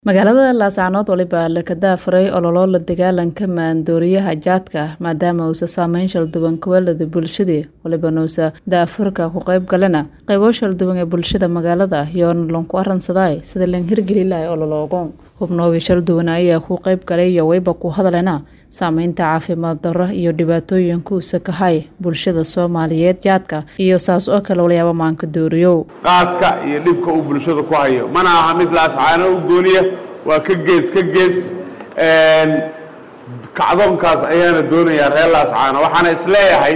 magaalada laascaanood waliba laka daafuray ololo la dagaalanka maandooriyaha jaadka maadaama uusa saameyn shalduwan kuwalada bulshadii waliba nuusa daafurka ku qayb galana qaybo shalduwan ee bulshada magaalada yoona lanku aransaday sida lan hirgeli lahay ololoogo hubnoogii shalduwan ayaa ku qayb galay iyo wayba ku hadlena saameynta caafimaad darro iyo dhibaatooyinka uusa kahay bulshada soomaaliyeed jaadka iyo saas oo kale walyaaba maanka dooriyow qaadka iyo dhibka uu bulshada ku hayo mana aha mid laascaano u gooniya waa ka gees ka gees kacdoonkaas ayaana doonayaa reer laascaano waxaana isleeyahay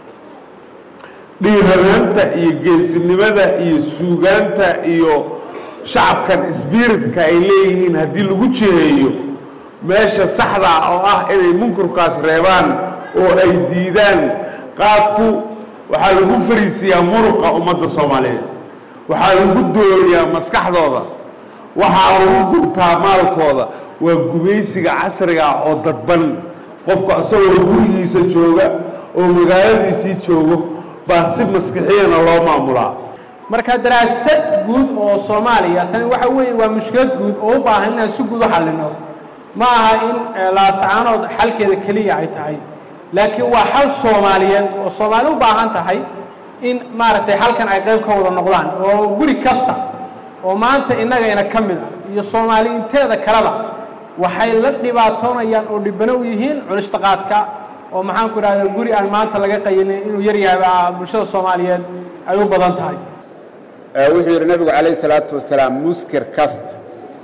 dhiiranaanta iyo geesinimada iyo suugaanta iyo shacabkan sbiritka ay leeyihiin haddii lagu jiheeyo meesha saxda oo ah inay munkurkaas reebaan oo ay diidaan qaadku waxaa lagu fariisiyaa muruqa ummadda soomaaliyeed waxaa lagu dooriyaa maskaxdooda waxaa lagu gurtaa maalkooda waa gumaysiga casriga oo dadban qofka isagoo gurigiisa jooga oo magaaladiisii joogo baa si maskixiyana loo maamulaa marka daraasad guud oo soomaaliya tani waxa weeye waa mushkilad guud oo u baahan inaan si guud u xallino ma aha in laascaanood xalkeeda keliya ay tahay laakiin waa xal soomaaliyeed oo soomaali u baahan tahay in maaragtay halkan ay qayb ka wada noqdaan oo guri kasta oo maanta innagayna ka mid a iyo soomaali inteeda kaleba waxay la dhibaatoonayaan oo dhibano u yihiin cunista qaadka oo maxaanku idhahda guri aan maanta laga qayinin inuu yaryahay bulshada soomaaliyeed ay u badan tahay wuxuu yidhi nabigu calayh isalaatu wasalaam muskir kasta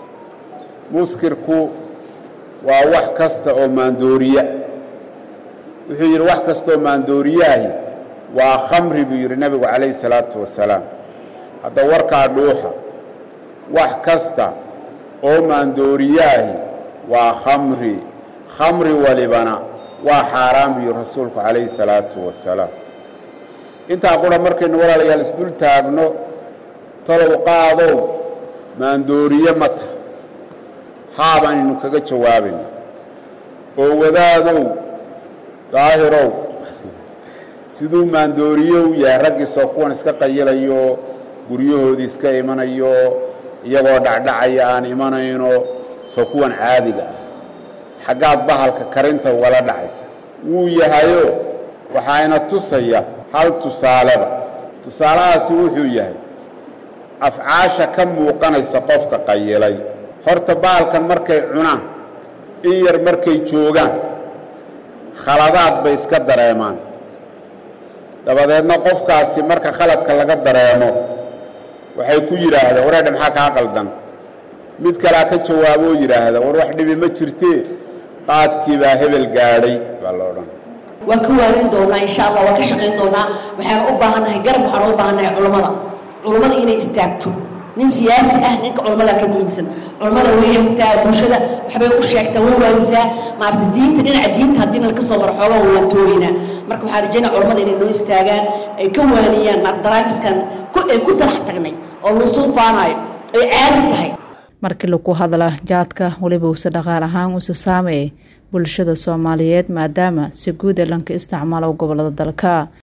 muskirku waa wax kasta oo maandooriya wuxuu yidhi wax kasta oo maandooriyaahi waa khamri buu yidhi nabigu calayh isalaatu wasalaam hadda warkaa dhuuxa wax kasta oo maandooriyaahi waa khamri khamri walibana waa xaaraan buu yidhi rasuulku calayhi salaatu wasalaam intaa qura markaynu walaalayaal isdul taagno talow qaadow maandooriye ma taha haabaanaynu kaga jawaabayno oo wadaadow daahirow siduu maandooriye u yahay raggiisoo kuwan iska qayilayo guryahoodii iska imanayo iyagoo dhacdhacaya aan imanayno soo kuwan caadiga ah xaggaad bahalka karinta ugala dhacaysa wuu yahayo waxaayna tusaya hal tusaaleba tusaalahaasi wuxuu yahay afcaasha ka muuqanaysa qofka qayilay horta bahalkan markay cunaan in yar markay joogaan khaladaad bay iska dareemaan dabadeedna qofkaasi marka khaladka laga dareemo waxay ku yidhaahdeen wareedha maxaa kaa qaldan mid kalea ka jawaaboo yidhaahda war wax dhibi ma jirtee qaadkii baa hebel gaadhay baa la odhan waan ka waarin doonaa insha allah waan ka shaqayn doonaa waxaan u baahannahay garab waxaan u baahannahay culammada culammada inay istaagto nin siyaasi ah ninka culammada ka muhiimsan culammada way hagtaa bulshada waxbay u sheegtaa way waanisaa maarata diinta dhinaca diinta haddii nalka soo maro xoogaa waan toogaynaa marka waxaan rajaynaa culammada inay noo istaagaan ay ka waaniyaan maarata daraakiskan ay ku talax tagnay oo lagu suufaanayo ay caadi tahay markii lagu hadla jaadka weliba uuse dhaqaal ahaan usa saameeyay bulshada soomaaliyeed maadaama si guud ee lanka isticmaalo gobolada dalka